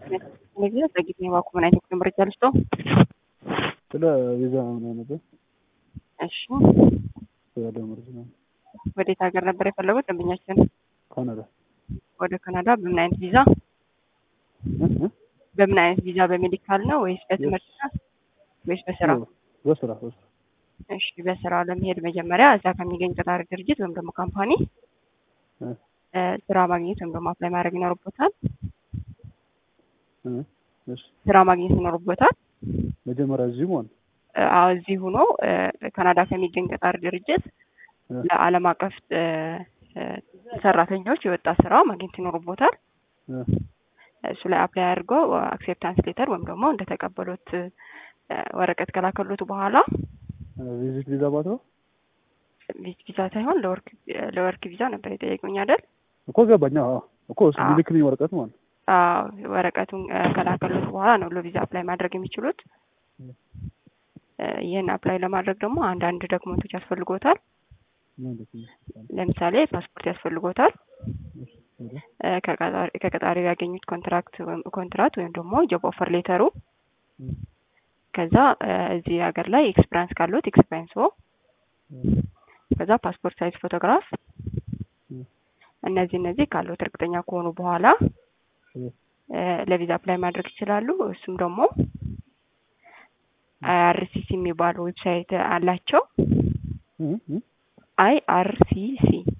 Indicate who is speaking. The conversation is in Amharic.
Speaker 1: ጊዜ ዘግይቶ የባኩ ምን አይነት መረጃ ልስጦ?
Speaker 2: ስለ ቪዛ ምን ነበር?
Speaker 1: እሺ
Speaker 2: ስለ ደመወዝ ነው።
Speaker 1: ወዴት ሀገር ነበር የፈለጉት ደንበኛችን?
Speaker 2: ካናዳ
Speaker 1: ወደ ካናዳ በምን አይነት ቪዛ?
Speaker 2: እ? እ?
Speaker 1: በምን አይነት ቪዛ? በሜዲካል ነው ወይስ በትምህርት ነው ወይስ በስራ?
Speaker 2: በስራ በስራ
Speaker 1: እሺ በስራ ለመሄድ መጀመሪያ እዛ ከሚገኝ ቀጣሪ ድርጅት ወይም ደግሞ ካምፓኒ
Speaker 2: እ?
Speaker 1: እ፣ ስራ ማግኘት ወይም ደግሞ አፕላይ ማድረግ ይኖርቦታል።
Speaker 2: እ? እሺ
Speaker 1: ስራ ማግኘት ይኖርቦታል።
Speaker 2: መጀመሪያ እዚህ መሆን
Speaker 1: እ፣ አዎ እዚህ ሆኖ እ፣ ካናዳ ከሚገኝ ቀጣሪ ድርጅት
Speaker 2: እ?
Speaker 1: ለዓለም አቀፍ እ፣ እ፣ ሰራተኞች የወጣ ስራ ማግኘት ይኖርቦታል።
Speaker 2: እ?
Speaker 1: እሱ ላይ አፕላይ አድርገው አክሴፕታንስ ሌተር ወይም ደግሞ እንደተቀበሉት እ፣ ወረቀት ከላከሉት በኋላ
Speaker 2: ቪዚት ቪዛ ማለት ነው
Speaker 1: ቪዝ- ቪዛ ሳይሆን ለወርክ ለወርክ ቪዛ ነበር የጠየቁኝ አይደል?
Speaker 2: እኮ ገባኛ። አዎ እኮ እሱ
Speaker 1: አዎ።
Speaker 2: ሚልክልኝ ወረቀት ማለት ነው።
Speaker 1: አዎ ወረቀቱን እ፣ ከላከሉት በኋላ ነው ለቪዛ አፕላይ ማድረግ የሚችሉት። እ፣ ይህን አፕላይ ለማድረግ ደግሞ አንዳንድ ዶክመንቶች ያስፈልጎታል።
Speaker 2: ማለት ነው።
Speaker 1: ለምሳሌ ፓስፖርት ያስፈልጎታል።
Speaker 2: እሺ፣ እ?
Speaker 1: እ፣ ከቀጣሪ- ከቀጣሪው ያገኙት ኮንትራክት ወይም ኮንትራት ወይም ደግሞ ጆብ ኦፈር ሌተሩ
Speaker 2: እ?
Speaker 1: ከዛ እ፣ እዚህ ሀገር ላይ ኤክስፒሪያንስ ካሉት ኤክስፒሪያንስ
Speaker 2: እ?
Speaker 1: ከዛ ፓስፖርት ሳይዝ ፎቶግራፍ
Speaker 2: እ?
Speaker 1: እነዚህ እነዚህ ካሉት እርግጠኛ ከሆኑ በኋላ
Speaker 2: እ?
Speaker 1: እ፣ ለቪዛ አፕላይ ማድረግ ይችላሉ። እሱም ደግሞ አይአርሲሲ የሚባለው ዌብሳይት አላቸው።
Speaker 2: እ? እ?
Speaker 1: አይአርሲሲ